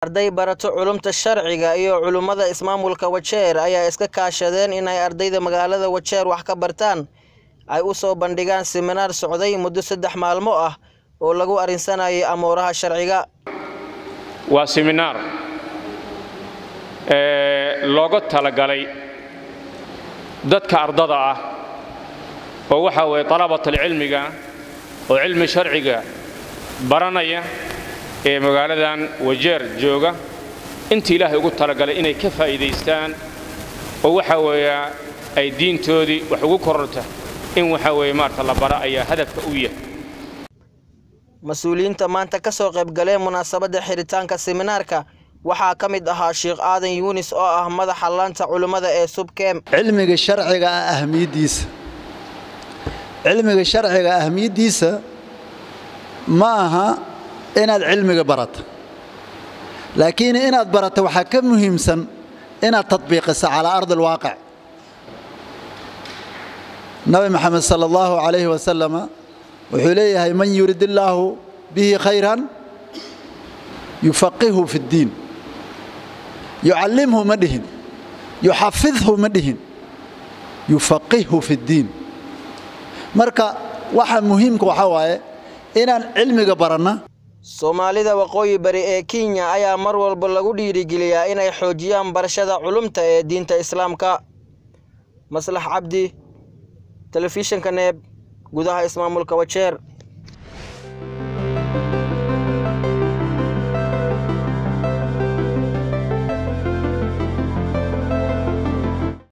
arday barato culumta sharciga iyo culummada ismaamulka wajeer ayaa iska kaashadeen inay ardayda magaalada wajeer wax ka bartaan ay u soo bandhigaan siminaar socday muddo saddex maalmo ah oo lagu arrinsanayay amuuraha sharciga waa siminaar looga talagalay dadka ardada ah oo waxaa weeye dalabatalcilmiga oo cilmi sharciga baranaya ee magaaladan wajeer jooga inta ilaahay ugu talagalay inay ka faa'iidaystaan oo waxaa weeya ay diintoodii wax ugu kororta in waxaa weeye maarta la bara ayaa hadafka u yahay mas-uuliyiinta maanta ka soo qaybgaleen munaasabadda xiritaanka siminaarka waxaa ka mid ahaa sheekh aadan yuunis oo ah madaxa laanta culimmada ee subkeem cilmiga sharciga ah ahmiyaddiisa cilmiga sharciga ahmiyaddiisa ma aha inaad cilmiga barato laakiin inaad barato waxaa ka muhiimsan inaad tadbiiqiso calaa ardi alwaaqic nabi maxamed sala allahu calayhi wasalama wuxuu leeyahay man yurid illaahu bihi khayran yufaqihu fi ddiin yucallimhu ma dhihin yuxafidhu ma dhihin yufaqihhu fi ddiin marka waxa muhiimka waxaa waaye inaan cilmiga baranna soomaalida waqooyi bari ee kenya ayaa mar walba lagu dhiirigeliyaa inay xoojiyaan barashada culumta ee diinta islaamka maslax cabdi telefishinka neeb gudaha ismaamulka wajeer